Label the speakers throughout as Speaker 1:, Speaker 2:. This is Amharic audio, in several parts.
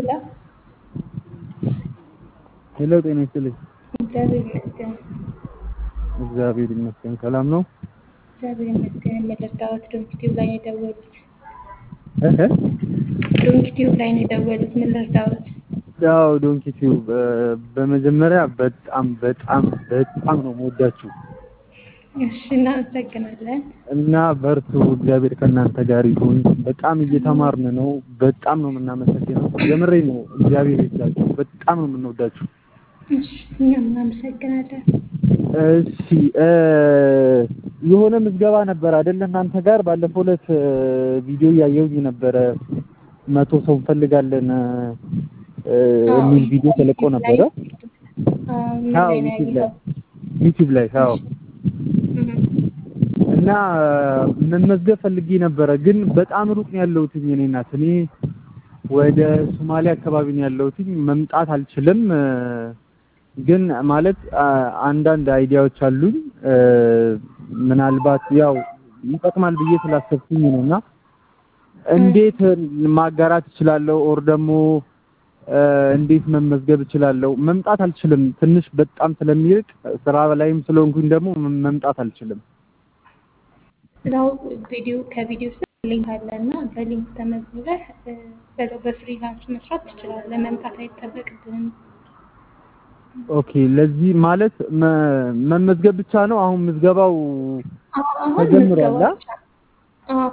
Speaker 1: ሄሎ
Speaker 2: ሄሎ ጤና ይስጥልኝ።
Speaker 1: እግዚአብሔር ይመስገን።
Speaker 2: እግዚአብሔር ይመስገን ሰላም ነው።
Speaker 1: እግዚአብሔር ይመስገን። የመረዳሁት ዶንኪ ቲዩብ ላይ ነው የደወሉት።
Speaker 2: እህ
Speaker 1: ዶንኪ ቲዩብ ላይ ነው የደወሉት። ምን ልርዳዎት?
Speaker 2: ያው ዶንኪ ቲዩብ በመጀመሪያ በጣም በጣም በጣም ነው የምወዳችሁ
Speaker 1: እሺ፣ እናመሰግናለን።
Speaker 2: እና በርቱ፣ እግዚአብሔር ከእናንተ ጋር ይሁን። በጣም እየተማርን ነው። በጣም ነው የምናመሰግነው። የምሬ ነው። እግዚአብሔር ይስጣችሁ። በጣም ነው የምንወዳችሁ።
Speaker 1: እሺ፣ እኛም እናመሰግናለን።
Speaker 2: እሺ እ የሆነ ምዝገባ ነበር አይደል? እናንተ ጋር ባለፈው ዕለት ቪዲዮ እያየሁኝ ነበረ። መቶ ሰው እንፈልጋለን እ የሚል ቪዲዮ ተለቆ ነበረ። አዎ ዩቲዩብ ላይ ዩቲዩብ ላይ አዎ። እና መመዝገብ ፈልጌ ነበረ፣ ግን በጣም ሩቅ ነው ያለሁት እኔ እናት እኔ ወደ ሶማሌ አካባቢ ነው ያለሁት። መምጣት አልችልም ግን ማለት አንዳንድ አይዲያዎች አሉኝ። ምናልባት ያው ይጠቅማል ብዬ ስላሰብኩኝ ነው እና እንዴት ማጋራት እችላለሁ? ኦር ደግሞ እንዴት መመዝገብ እችላለሁ? መምጣት አልችልም። ትንሽ በጣም ስለሚርቅ ስራ ላይም ስለሆንኩኝ ደግሞ መምጣት አልችልም።
Speaker 1: ስራው ቪዲዮ ከቪዲዮ ስር ሊንክ አለ እና በሊንክ ተመዝግበህ በዛው በፍሪላንስ መስራት ትችላለህ። መምጣት አይጠበቅብህም።
Speaker 2: ኦኬ ለዚህ ማለት መመዝገብ ብቻ ነው። አሁን ምዝገባው ተጀምሯል።
Speaker 1: አዎ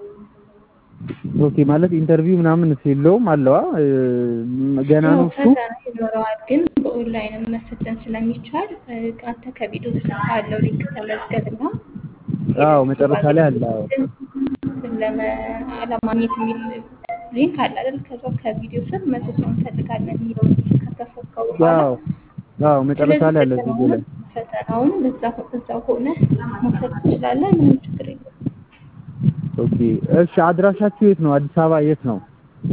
Speaker 2: ኦኬ ማለት ኢንተርቪው ምናምን የለውም አለዋ ገና ነው እሱ።
Speaker 1: ፈተና ይኖረዋል፣ ግን በኦንላይን መፈተን ስለሚቻል አንተ ከቪዲዮ ስር ካለው ሊንክ ተመዝገብና
Speaker 2: አዎ መጨረሻ ላይ አለ። አዎ
Speaker 1: ለማግኘት የሚል ሊንክ አለ አይደል? ከዛ ከቪዲዮ ስር መቶ ሰው እንፈልጋለን የሚለውን ካሰፈርከው በኋላ
Speaker 2: አዎ አዎ መጨረሻ ላይ አለ ቪዲዮ ላይ
Speaker 1: ፈተናውን በዛ እዛው ሆነ መውሰድ ትችላለህ። ምንም ችግር የለም።
Speaker 2: ኦኬ እሺ፣ አድራሻችሁ የት ነው? አዲስ አበባ የት ነው?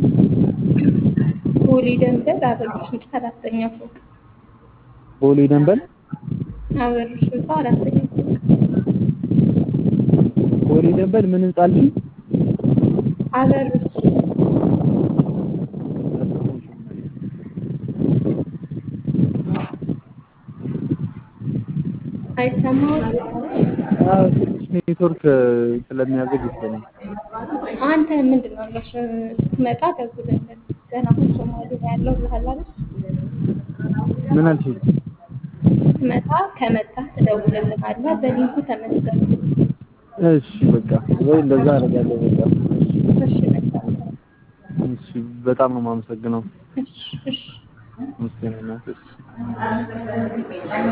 Speaker 1: ቦሌ ደንበል አበሮች ህንፃ አራተኛ ፎቅ።
Speaker 2: ቦሌ ደንበል
Speaker 1: አበሮች ህንፃ አራተኛ ፎቅ።
Speaker 2: ቦሌ ደንበል ምን ህንጻ አልሽኝ?
Speaker 1: አበሮች አይሰማም።
Speaker 2: አዎ ትንሽ ኔትወርክ ስለሚያዘግ ይችላል።
Speaker 1: አንተ ምንድን ነው እነሱ ስትመጣ ደውልልን። ገና አሁን ሶማሌ ላይ ያለው ብለሃል አይደል?
Speaker 2: ምን አልሽኝ?
Speaker 1: ስትመጣ ከመጣህ ትደውልልናለህ። በሊንኩ ተመዝገብ።
Speaker 2: እሺ በቃ ወይ እንደዛ አደርጋለሁ። በቃ
Speaker 1: እሺ፣ መልካም ቀን።
Speaker 2: እሺ በጣም ነው የማመሰግነው።
Speaker 1: እሺ፣ እሺ።
Speaker 2: ምስጋና